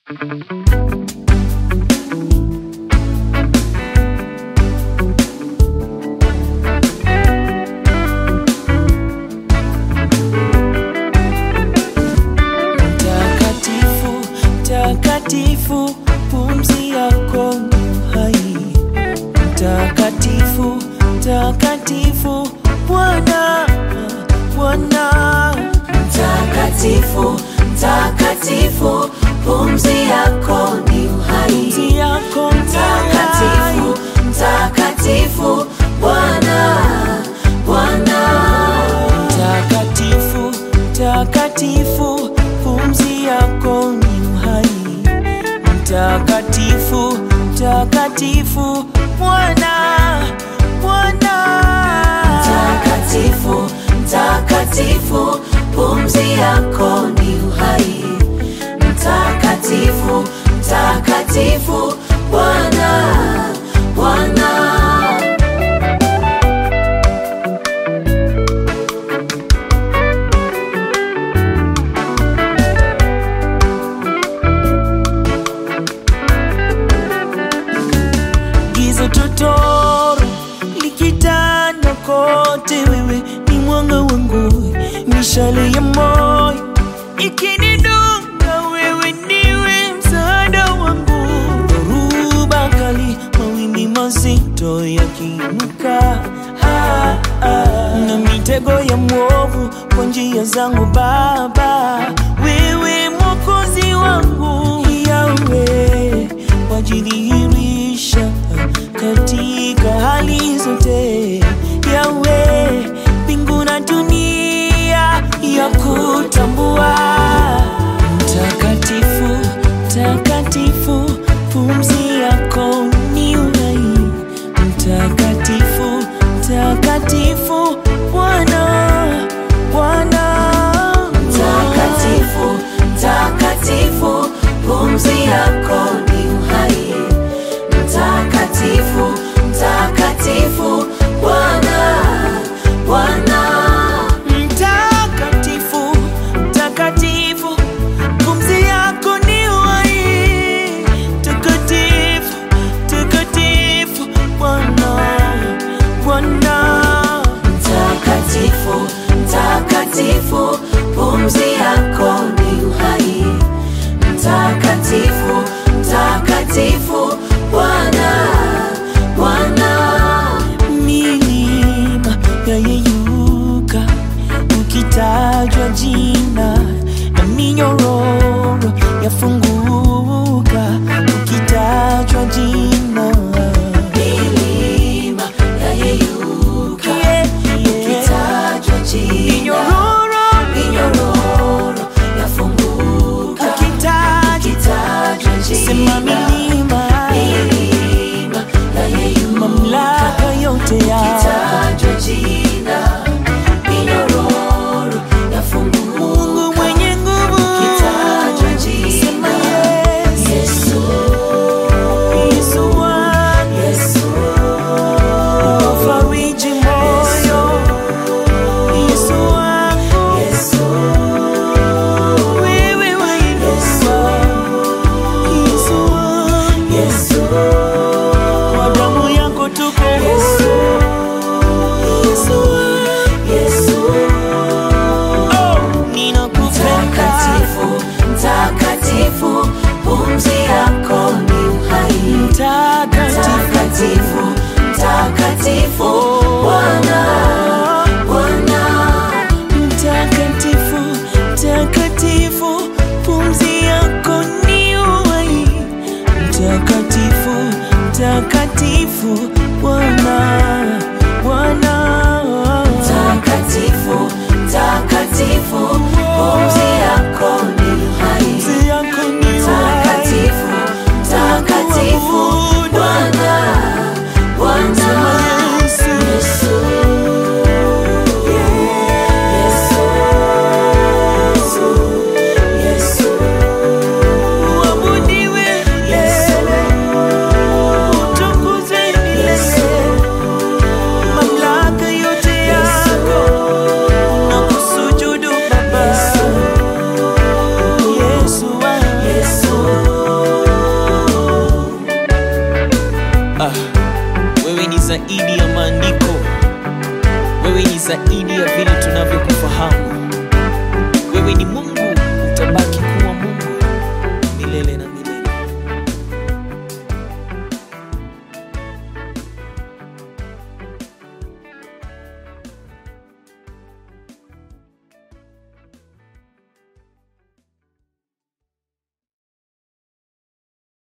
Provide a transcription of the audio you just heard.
Mtakatifu, mtakatifu, pumzi yako ni hai. Mtakatifu, mtakatifu, Bwana, Bwana. Mtakatifu, mtakatifu, pumzi yako ni uhai. Pumzi yako ni Mtakatifu, hai. mtakatifu, Bwana, Bwana. Mtakatifu, mtakatifu, pumzi yako ni uhai. Mtakatifu, mtakatifu, Bwana, Bwana. Mtakatifu, mtakatifu, pumzi yako ni uhai. Mtakatifu, mtakatifu, Bwana, Bwana. giza totoro likitanda kote, wewe ni mwanga wangu, mishale ya moyo ikinidunga, wewe ndiwe msaada wangu. Dhoruba kali, mawimbi mazito yakiinuka, ah, ah, na mitego ya mwovu kwa njia zangu, Baba, wewe mwokozi wangu, Yahweh wajidhihirisha katika hali zote. Yawe mbingu na dunia ya kutambua mtakatifu, mtakatifu, pumzi yako ni uhai. Mtakatifu, mtakatifu, Bwana, Bwana. Mtakatifu, mtakatifu, pumzi yako ni uhai. Mtakatifu, mtakatifu, Bwana, Bwana. Mtakatifu, mtakatifu, pumzi yako ni uhai. Takatifu, takatifu, Bwana, Bwana. Mtakatifu, mtakatifu, pumzi yako ni uhai. Mtakatifu, mtakatifu, Bwana, Bwana. milima yayeyuka ukitajwa jina na minyororo yafunguka ukitajwa jina Milima yayeyuka, Yeah, yeah. ukitajwa jina. minyororo Minyororo yafunguka, ukitajwa ukitajwa sema jina. milima Milima yayeyuka, mamlaka yote ya ukitajwa jina. Minyororo yafunguka, Mungu mwenye nguvu ukitajwa jina. sema yes Yesu, Yesu wangu Yesu, Fariji moyo Yesu wangu Yesu, wewe wainuka Yesu wangu Yesu, kwa damu yako tuko Yesu, Yesu wangu Yesu. oh ninakupenda Mtakatifu, mtakatifu, pumzi yako ni uhai. mtakatifu Mtakatifu, mtakatifu, Bwana, Bwana. mtakatifu mtakatifu pumzi yako ni uhai mtakatifu mtakatifu Bwana Bwana Mtakatifu, mtakatifu, pumzi yako ni uhai. pumzi yako ni uhai Mtakatifu, mtakatifu, Bwana, Bwana. Yesu Yesu, Yesu, Yesu, uabudiwe Yesu, milele utukuzwe milele zaidi ya vile tunavyokufahamu. Wewe ni Mungu